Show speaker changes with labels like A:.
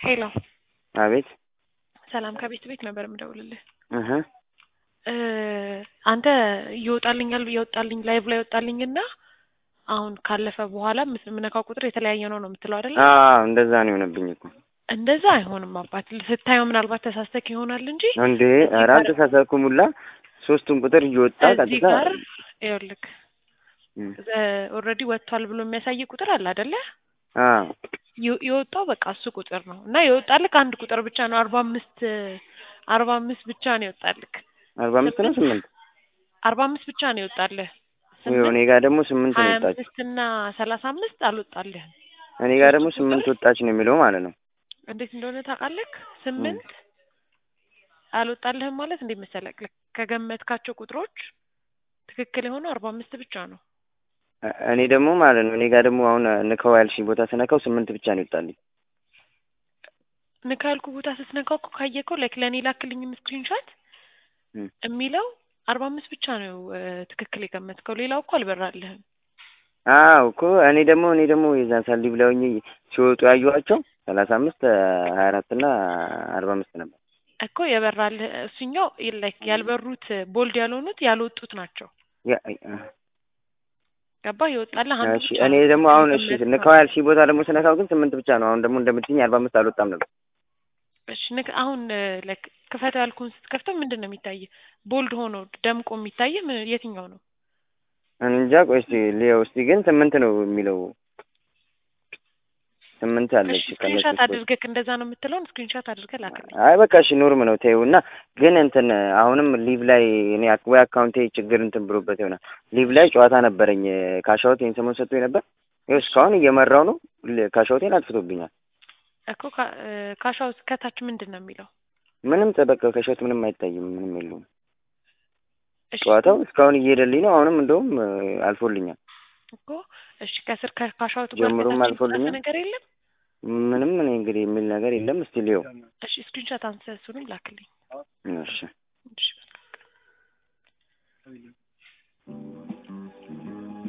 A: ሄሎ
B: አቤት
A: ሰላም ከቤት ቤት ነበር የምደውልልህ።
B: እህ
A: እ አንተ ይወጣልኛል እየወጣልኝ ላይቭ ላይ ይወጣልኝ እና አሁን ካለፈ በኋላ ምስ- የምነካው ቁጥር የተለያየ ነው ነው የምትለው አይደለ?
B: አዎ እንደዛ ነው የሆነብኝ እኮ
A: እንደዛ አይሆንም አባት። ስታየው ምናልባት ተሳስተክ ይሆናል እንጂ
B: እንዴ ኧረ አልተሳሳትኩም ሁላ ሶስቱን ቁጥር እየወጣ
A: እዚህ
B: ቀጥታ
A: ጋር ይኸውልህ
B: እም፣
A: ኦልሬዲ ወጥቷል ብሎ የሚያሳይ ቁጥር አለ አይደለ?
B: አዎ
A: የ- የወጣው በቃ እሱ ቁጥር ነው እና የወጣልክ አንድ ቁጥር ብቻ ነው። አርባ አምስት አርባ አምስት ብቻ ነው የወጣልክ።
B: አርባ አምስት ነው ስምንት
A: አርባ አምስት ብቻ ነው የወጣልህ።
B: ይኸው እኔ ጋር ደግሞ ስምንት ነው
A: ሀያ
B: የወጣች
A: አምስት እና ሰላሳ አምስት አልወጣልህም።
B: እኔ ጋር ደግሞ ስምንት ወጣች ነው የሚለው ማለት ነው
A: እንዴት እንደሆነ ታውቃለህ? ስምንት አልወጣልህም ማለት እንዴት መሰለህ? ልክ ከገመትካቸው ቁጥሮች ትክክል የሆነው አርባ አምስት ብቻ ነው።
B: እ- እኔ ደግሞ ማለት ነው እኔ ጋር ደግሞ አሁን ንከው ያልሽኝ ቦታ ስነካው ስምንት ብቻ ነው ይወጣልኝ
A: ንካ ያልኩ ቦታ ስትነካው እኮ ካየከው ላይክ ለእኔ ላክልኝም ስክሪንሾት
B: እም።
A: የሚለው አርባ አምስት ብቻ ነው እ፣ ትክክል የገመትከው። ሌላው እኮ አልበራልህም
B: አዎ እኮ እኔ ደግሞ እኔ ደግሞ የዛን ሳሊ ብለውኝ ሲወጡ ያየኋቸው ሰላሳ አምስት ሀያ አራት እና አርባ አምስት ነበር
A: እኮ የበራልህ እሱኛው ላይክ ያልበሩት ቦልድ ያልሆኑት ያልወጡት ናቸው።
B: ያ-
A: ገባህ? የወጣልህ አንዱ
B: እሺ
A: ብቻ
B: እኔ
A: ነው
B: ደግሞ አሁን እሺ
A: የገመትከው።
B: ንካው ያልሽኝ ቦታ ደግሞ ስነካው ግን ስምንት ብቻ ነው አሁን ደግሞ እንደምትይኝ አርባ አምስት አልወጣም ነበር
A: እሺ ንክ አሁን ላይክ ክፈተው ያልኩህን ስትከፍተው ምንድን ነው የሚታየህ? ቦልድ ሆኖ ደምቆ የሚታየህ ምን- የትኛው ነው?
B: እኔ እንጃ ቆይ እስኪ ልየው እስኪ ግን ስምንት ነው የሚለው ስምንት አለች
A: እሺ
B: ከነሱ
A: ስክሪንሻት
B: ውስጥ።
A: አድርገህ እንደዛ ነው የምትለውን ስክሪንሻት አድርገህ ላክልኝ።
B: አይ በቃ እሺ ኖርም ነው ተይው እና ግን እንትን አሁንም ሊቭ ላይ እኔ አክ- ወይ አካውንቴ ችግር እንትን ብሎበት ይሆናል ሊቭ ላይ ጨዋታ ነበረኝ ካሻውት ይህን ሰሞን ሰጥቶኝ ነበር ይኸው እስካሁን እየመራው ነው ል- ካሻውቴን አጥፍቶብኛል
A: እኮ ካ- እ፣ ካሻው ከታች ምንድን ነው የሚለው?
B: ምንም በቃ ካሻውት ምንም አይታይም ምንም የለውም
A: እሺ
B: ጨዋታው እስካሁን እየሄደልኝ ነው አሁንም እንደውም እ፣ አልፎልኛል
A: እኮ እሺ ከስር ከካሻውቱ ጋር
B: ጀምሮም
A: ከታች
B: አልፎልኛል።
A: የተጻፈ ነገር የለም?
B: ምንም እኔ እንግዲህ የሚል ነገር የለም እስቲ ልየው
A: እሺ ስክሪንሻት አንስተህ እሱንም ላክልኝ።
B: እሺ
A: እሺ በቃ